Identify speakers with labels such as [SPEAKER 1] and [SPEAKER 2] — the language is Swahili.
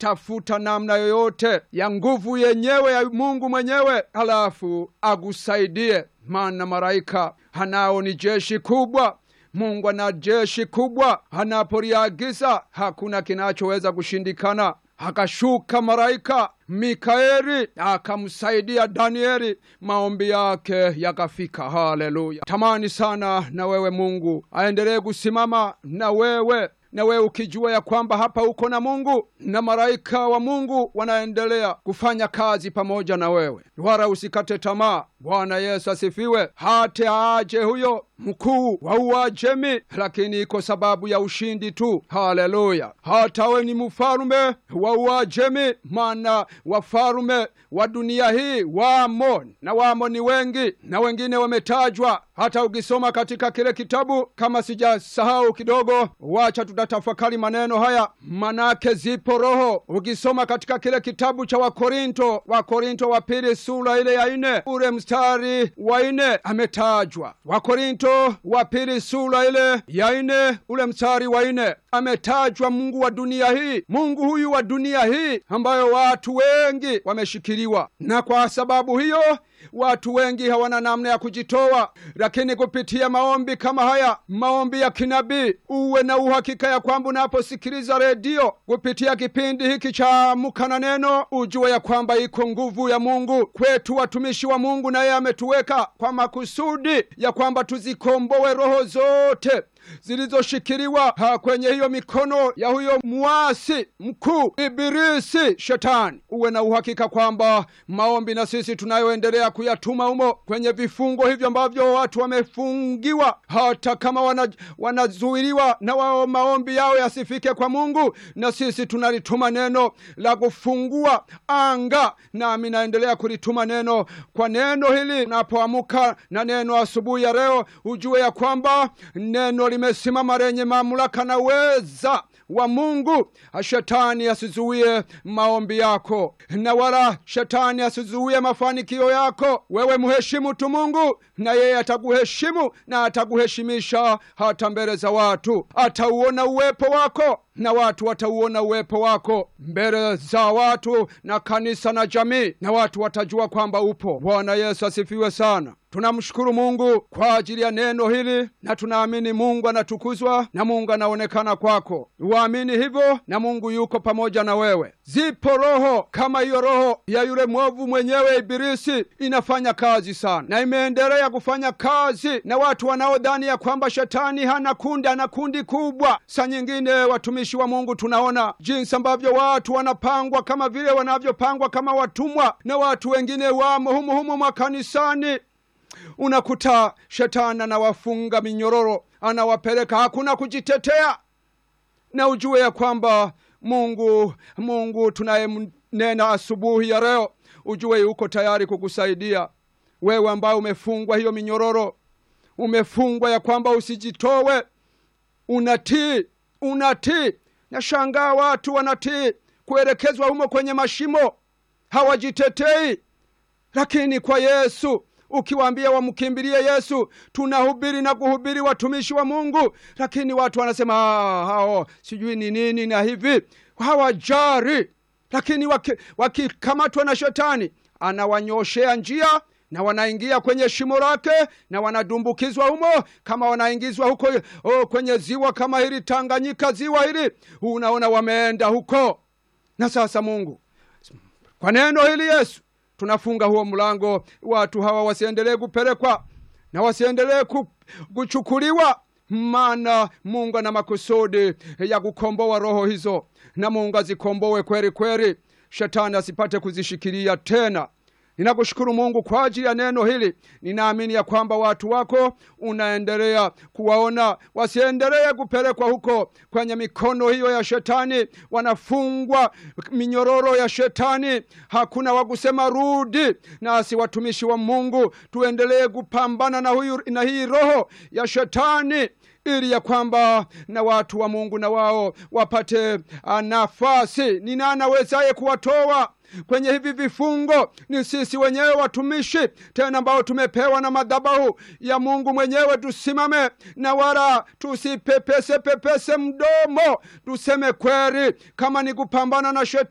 [SPEAKER 1] tafuta namna yoyote ya nguvu yenyewe ya Mungu mwenyewe, halafu agusaidie, maana malaika hanao ni jeshi kubwa. Mungu ana jeshi kubwa, anapoliagiza hakuna kinachoweza kushindikana. Akashuka malaika Mikaeli akamsaidia Danieli, maombi yake yakafika. Haleluya! Tamani sana na wewe Mungu aendelee kusimama na wewe na wewe ukijua ya kwamba hapa uko na Mungu na malaika wa Mungu wanaendelea kufanya kazi pamoja na wewe, wala usikate tamaa. Bwana Yesu asifiwe. Hata aje huyo mkuu wa Uajemi, lakini iko sababu ya ushindi tu. Haleluya! hata we ni mfalume wa Uajemi, maana wafalume wa dunia hii wamo na wamo ni wengi, na wengine wametajwa. Hata ukisoma katika kile kitabu, kama sijasahau kidogo, wacha tutatafakari maneno haya, manake zipo roho. Ukisoma katika kile kitabu cha Wakorinto, Wakorinto wa pili sura ile ya nne ule mstari wa nne ametajwa. Wakorinto wa pili sura ile ya nne ule mstari wa nne ametajwa Mungu wa dunia hii, Mungu huyu wa dunia hii ambayo watu wengi wameshikiliwa, na kwa sababu hiyo watu wengi hawana namna ya kujitoa, lakini kupitia maombi kama haya, maombi ya kinabii, uwe na uhakika ya kwamba unaposikiliza redio kupitia kipindi hiki cha Amka na Neno, ujue ya kwamba iko nguvu ya Mungu kwetu watumishi wa Mungu, na yeye ametuweka kwa makusudi ya kwamba tuzikomboe roho zote zilizoshikiliwa kwenye hiyo mikono ya huyo mwasi mkuu Ibilisi, Shetani. Uwe na uhakika kwamba maombi na sisi tunayoendelea kuyatuma humo kwenye vifungo hivyo ambavyo watu wamefungiwa, hata kama wana, wanazuiliwa na wao maombi yao yasifike kwa Mungu, na sisi tunalituma neno la kufungua anga, nami naendelea kulituma neno kwa neno hili. Unapoamuka na neno asubuhi ya leo, ujue ya kwamba neno limesimama lenye mamlaka na uweza wa Mungu. Shetani asizuie maombi yako, na wala shetani asizuie mafanikio yako. Wewe mheshimu tu Mungu, na yeye atakuheshimu na atakuheshimisha hata mbele za watu. Atauona uwepo wako na watu watauona uwepo wako mbele za watu na kanisa na jamii, na watu watajua kwamba upo. Bwana Yesu asifiwe sana. Tunamshukuru Mungu kwa ajili ya neno hili, na tunaamini Mungu anatukuzwa na Mungu anaonekana kwako. Uamini hivyo, na Mungu yuko pamoja na wewe. Zipo roho kama hiyo roho ya yule mwovu mwenyewe Ibilisi, inafanya kazi sana na imeendelea kufanya kazi na watu wanaodhani ya kwamba shetani hana kundi, ana kundi kubwa. Saa nyingine watumishi wa Mungu tunaona jinsi ambavyo watu wanapangwa kama vile wanavyopangwa kama watumwa, na watu wengine wamo humu humu makanisani unakuta shetani anawafunga minyororo, anawapeleka, hakuna kujitetea. Na ujue ya kwamba Mungu, Mungu tunayemnena asubuhi ya leo, ujue yuko tayari kukusaidia wewe ambaye umefungwa hiyo minyororo, umefungwa ya kwamba usijitowe. Unatii, unatii. Nashangaa watu wanatii kuelekezwa humo kwenye mashimo, hawajitetei. Lakini kwa Yesu ukiwaambia wamkimbilie Yesu, tunahubiri na kuhubiri watumishi wa Mungu, lakini watu wanasema hao sijui ni nini na hivi, hawajari. Lakini wakikamatwa waki na shetani, anawanyoshea njia na wanaingia kwenye shimo lake na wanadumbukizwa humo, kama wanaingizwa huko oh, kwenye ziwa kama hili Tanganyika, ziwa hili, unaona wameenda huko. Na sasa Mungu, kwa neno hili Yesu tunafunga huo mlango, watu hawa wasiendelee kupelekwa na wasiendelee kuchukuliwa, maana Mungu ana makusudi ya kukomboa roho hizo, na Mungu azikomboe kweli kweli, shetani asipate kuzishikilia tena. Ninakushukuru Mungu kwa ajili ya neno hili. Ninaamini ya kwamba watu wako unaendelea kuwaona, wasiendelee kupelekwa huko kwenye mikono hiyo ya shetani, wanafungwa minyororo ya shetani, hakuna wa kusema rudi. Nasi watumishi wa Mungu tuendelee kupambana na, huyu, na hii roho ya shetani ili ya kwamba na watu wa Mungu na wao wapate nafasi. Ni nani awezaye kuwatoa kwenye hivi vifungo? Ni sisi wenyewe watumishi, tena ambao tumepewa na madhabahu ya Mungu mwenyewe. Tusimame na wala tusipepese pepese mdomo, tuseme kweli, kama ni kupambana na shetani